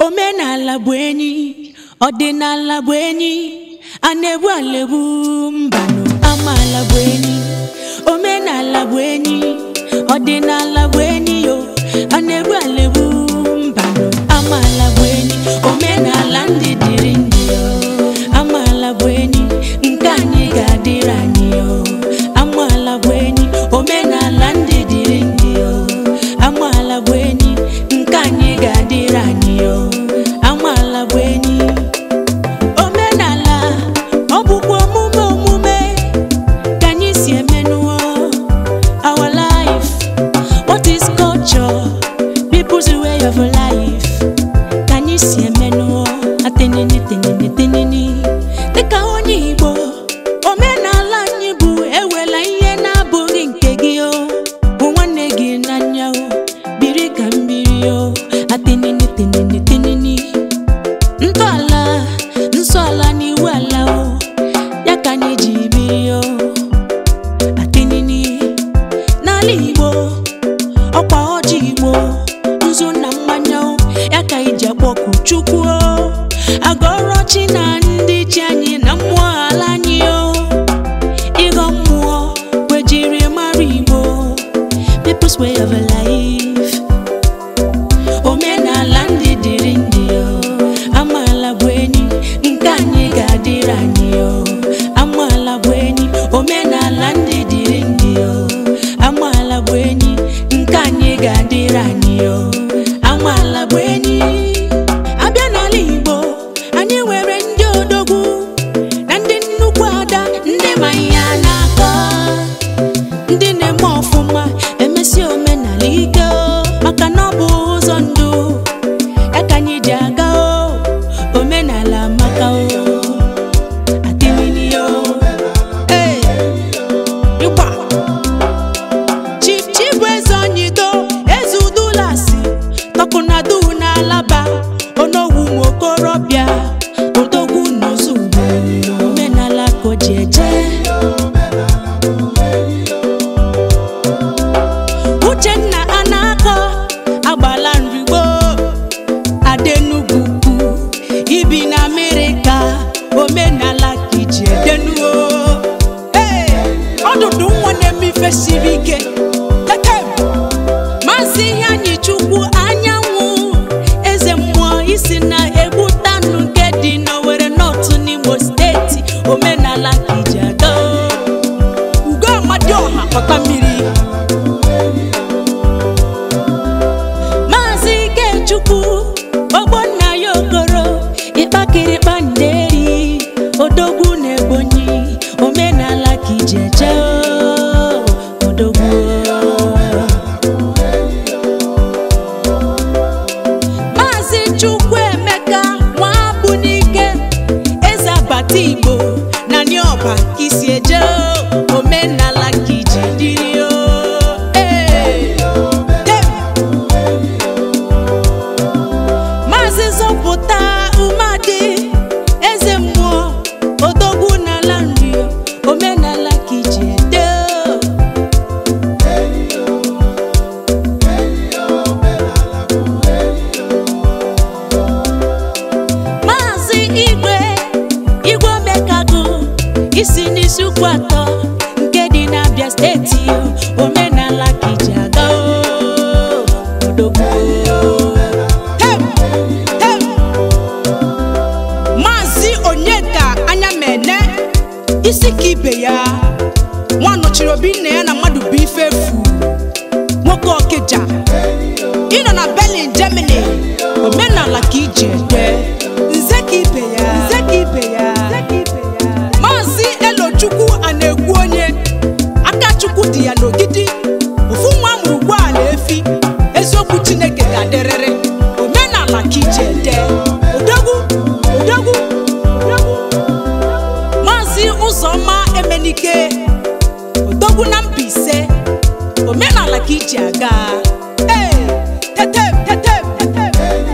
omenala bụ enyi ọdịnala bụ enyi a na-egbu alegbu mbanụ amaala bụ enyi omenala bụ enyi ọdịnala bụ enyi yo a na-egbu alegbu mbanụ amaala bụ enyi omenala ndị dịrị ndị yo amaala bụ enyi nke anyị ga-adịrị anyị yo amaala bụ enyi omenala ndị dịrị ndị yo amaala bụ enyi nke anyị ga-adịrị anyị yo amaala bụ enyi omenala ọ bụkwa omume omume ka anyị si emenụọ our life what is culture people's way of life ka anyị si emenụọ atenini tenini tenini dịka onye igbo omenala anyị bụ ewela ihe na-abụghị nke gị o bụ nwanne gị n'anya o biri ka mmiri o atenini tenini tenini ntọala nsọala n'iwu ala o ya ka anyị ji biri o atenini n'ala igbo ọkwa ọjị igbo nzu na mmanya o ya ka iji akpọku chukwu o agọrọ chi na ndị chi anyị na mmụọ ala anyị o ịghọ mmụọ kwejiri mara igbo people's way of life omenala ndị dịrị ndị o amaala bụ enyi nke anyị ga-adịrị anyị o amaala bụ enyi omenala ndị dịrị ndị o amaala bụ enyi nke anyị ga-adịrị anyị o amaala bụ enyi abịa n'ala igbo anyị nwere ndị odogwu na ndị nnukwu ada ndị ma ihe a na-akọ ndị na-eme ọfụma emesi omenala ike o maka na ọ bụ ụzọ ndụ ya ka anyị ji aga o omenala maka o adịmini o ee ịgba chief chief bụ eze onyido eze udulasi tọkụnadu n'alaba onogwu nwokorobịa odogwu n'ozugbo omenala ka o ji eje uchenna anakọ agbala nrigbo adenugwu ukwu ibi na amerịka omenala ka iji edenuo ee ọdụdụ nwa na-eme ife siri ike tetem maazị ihe anyị chukwu anyanwụ eze mmụọ isi na egbutanụ nke dị n'owere nọtụ n'imo steeti omenala ka iji aga ugo amadioha pọta mmiri maazị ikechukwu ogbonna ya okoro ịkpakịrịkpa nderi odogwu na ebonyi omenala ka iji eje o, odogwu maazị chukwuemeka nwabunike eze abata igbo na nịọba ka isi eje o, omenala ka iji dịrị o ee dem. maazị zọpụta umeadị eze mmụọ odogwu n'ala nri omenala ka iji ede o. maazị igwe igwe omekagụ isi n'isi ukwu atọ nke dị n'abịa steeti o. omenala ka iji aga o. odogwu Tem! Tem! maazị onyeka anya mene isi ka ibe ya nwa nọchiri obi nna ya na mmadụ bụ ife efu nwoke ọkịja ịnọ na berlin germany omenala ka iji ede nze ka ibe ya nze ka ibe ya maazị elochukwu a na-ekwu onye aka chukwu dị ya n'ogidi ofu nwa amụrụ ugboala efi eziokwu chineke ga-adịrịrị omenala ka iji ede odogwu odogwu odogwu maazị ụzọma emenike odogwu na Mbaise omenala ka iji aga ee tetem tetem tetem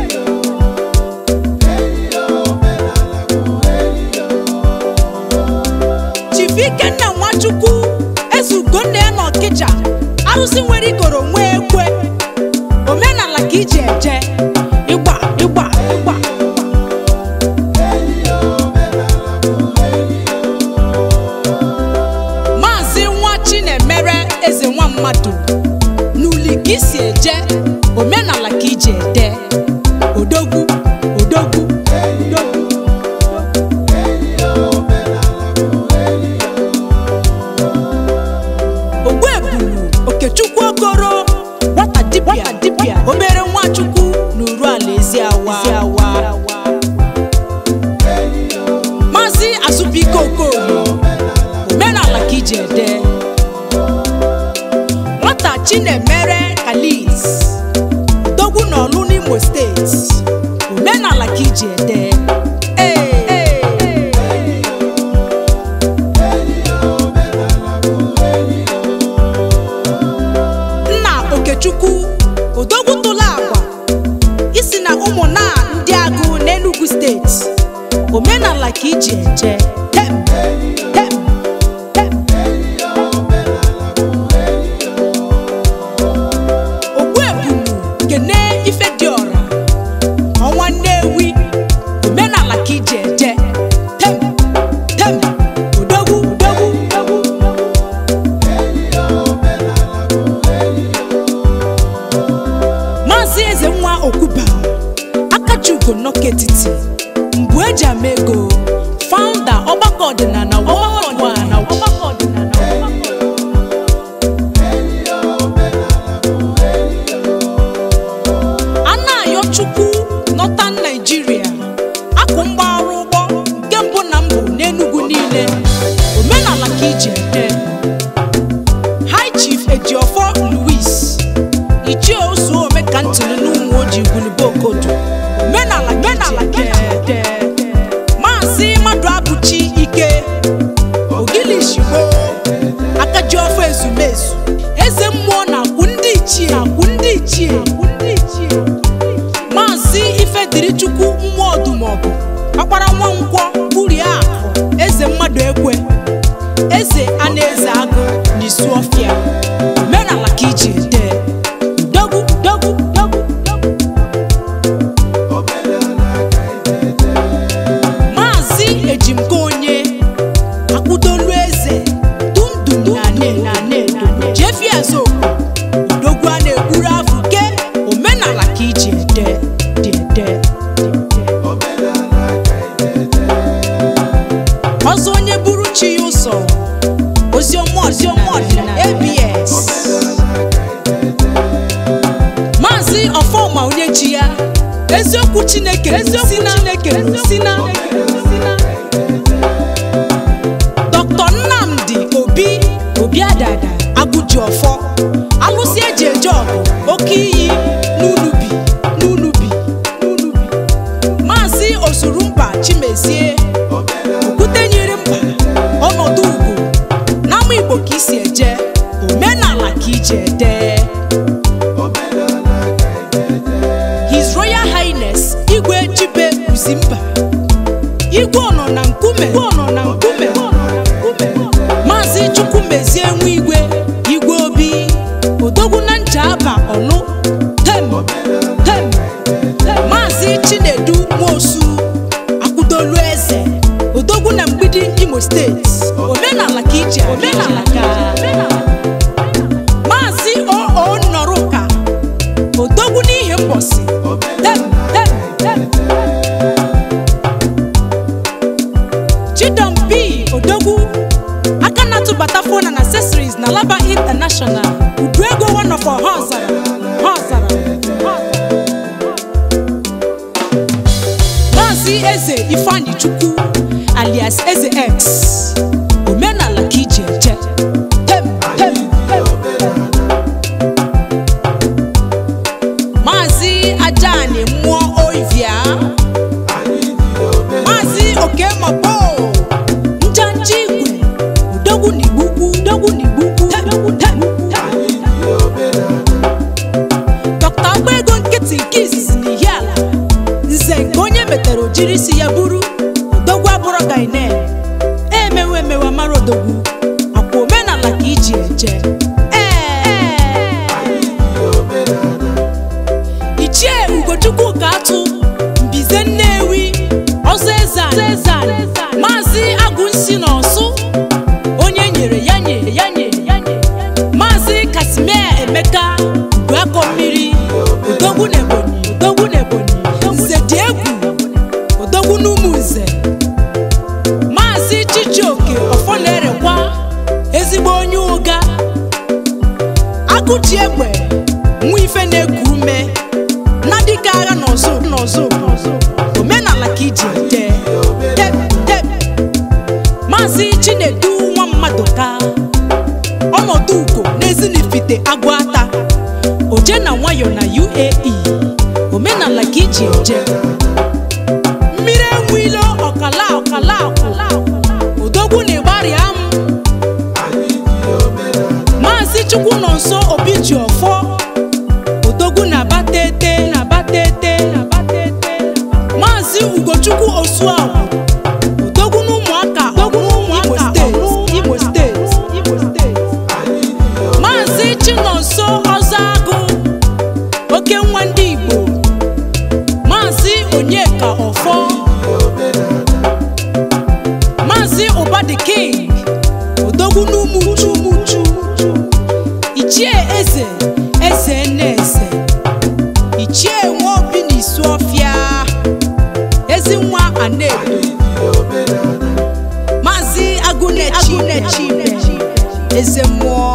chief ikenna nwachukwu eze ugonna ya na ọkịja arụsị nwere ikoro nwee ekwe omenala ka iji eje ịgba ịgba ịgba Eziawa Maazị Azụbike Okoye omenala ka iji ede nwata Chinemere Kalis dogwu n'ọlụ n'Imo steeti omenala ka iji ede Ee, ee. nna okechukwu odogwu tụla agwa isi na ụmụnna ndị agụ n'enugu steeti omenala ka iji eje tem tem tem ogbuebulu kene ife dị ọra ọnwa nnewi omenala ka iji eje tem tem odogwu odogwu odogwu maazị eze nwa okwuba akachugo nnọkọ etiti mbụ eji ama ego faụnda ọgbakọ ọdịnala ọgbakọ ọdịnala anayo chukwu nọtan naijiria akụ mgbarụ ụgbọ nke mbụ na mbụ n'enugwu niile omenala ka iji ede high chief ejiofor louis ichie osu ome ka ntụrụ n'ụmụ ojii gwulubo okodo omenala omenala gede maazị mmadụ abụchi ike ogilishigbo akaji ọfọ ezumezu eze mmụọ na-akwụ ndị ichie akwụ ndị ichie akwụ ndị ichie maazị ifedirichukwu mmụọ ọdụmọgụ ọkpara nwankwọ urie akụ eze mmadụ ekwe eze a na-eze agụ n'isu ọfịa omenala ka iji ede dogwu dogwu dogwu dogwu maazị ejimko onye akwụdolu eze dundum na ne na nedo jefi ezokwu odogwu a na-egburu afụ ke omenala ka iji ede dị ede ọzọ onye buru chi ya ụzọ oziọma oziọma ọdịnala abs maazị ọfọma onye ji ya eziokwu chineke eziokwu chineke si na dr nnamdi obi obi adada agụji ọfọ alụsị eji eje ọgụ oke iyi n'unubi n'unubi n'unubi maazị osurumba chimezie okwute nyere mba ọnọdụ ugwu n'ama igbo ka isi eje omenala ka iji ede his royal highness igwe chibe uzimba igwe ọnọ na nkume igwe ọnọ na nkume maazị chukwumezie nwa igwe igwe obi odogwu na nja aba ọlụ tem tem maazị chinedu nwosu akwụdolu eze odogwu na mgbidi imo steeti omenala ka iji omenala ka maazị oo nnọrụka odogwu n'ihi mbọsị tem tem tem chidom b odogwu aka na-atụbata phone and accessories na laba international udu ego one of our ha ọzara ha ọzara ha ọzara. maazị eze ifeanyi chukwu alias eze x omenala ka iji eje tem tem tem maazị ajani mmụọ oivia maazị okemabo njanja igwe odogwu n'igbukwu odogwu n'igbukwu odogwu tem tem dọkta agba ego nkịtị nke izizi n'ihi ala nze nke onye metere ojiri isi ya buru odogwu abụrụ gaine emewe emewe mara odogwu akwa omenala ka iji eje Ee. ichie ugochukwu ka atụ mbize nnewi ọzọ ezan maazị agụnsi na ọsụ onye nyere ya nyere ya nyere ya nyere maazị kasimia emeka ugoakọ mmiri odogwu na ebonyi odogwu na ebonyi nze dị egwu odogwu n'ụmụ nze maazị chijioke ọfọna-erekwa ezigbo onye ụga agụji egbe nwa ife na-eku ume na dịka agha n'ọzọ n'ọzọ omenala ka iji ete Tep, tep. maazị chinedu nwa mmadụ ka ọnọdụ ugo n'ezinifite agụata oje na nwayọ na uae omenala ka iji eje mmiri enwilo ọkala ọkala ọkala odogwu na ịgbarịa m maazị chukwu nọ nso obi ji ọfọ odogwu na batete na batete na batete maazị ugochukwu osuagwu odogwu na ụmụaka odogwu na ụmụaka imo steeti imo steeti maazị chinonso ọzọ agụ oke nwa ndị igbo maazị onyeka ọfọ maazị ụbadi king odogwu n'umuchu umuchu ichie eze eze nnaeze ichie nwaobi na isuọfịa ezi nwa anedo maazị agụnechi eze mmụọ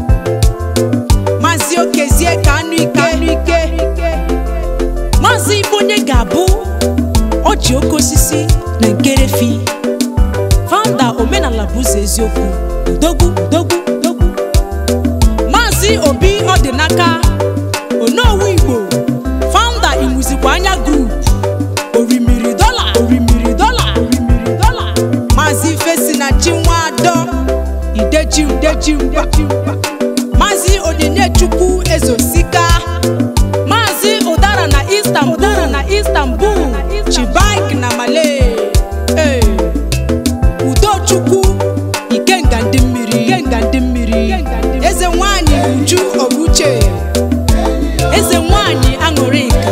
maazị okezie ka anụ ike anụ ike maazị ibonye ga-abụ ọji oke osisi na nkerefi founder omenala bụ ụzọ eziokwu udogwu udogwu udogwu maazị obi ọdịnaka onowu igbo founder imuzikwa anya group orimiri dọla orimiri dọla orimiri dọla maazị ifesinachi nwadọ ideji ideji mba maazị onyinye-chukwu ezosika maazị ụdara na istanbul ụdara na istanbul chibik na malay Ee. udochukwu ikenga ndị mmiri ikenga ndị mmiri eze nwanyị uju obuche eze nwanyị aṅụrịka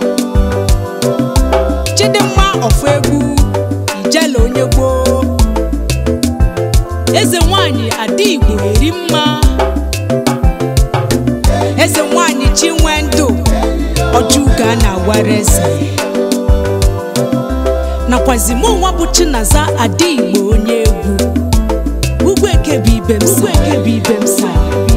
chidimma ọfụ egwu ijele onye gboo eze nwanyị ada igbo eri mma eze nwanyị chinwendụ ọjụga na awara eze nakwazi mụ nwa bụ chinaza ada igbo onye egwu ugwu eke bụ ibe m sa eke bụ ibe m sa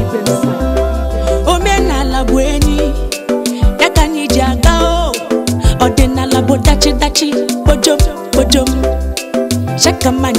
omenala bụ enyi ya ka anyị ji aga o ọdịnala bụ dachi dachi kpojom kpojom shakama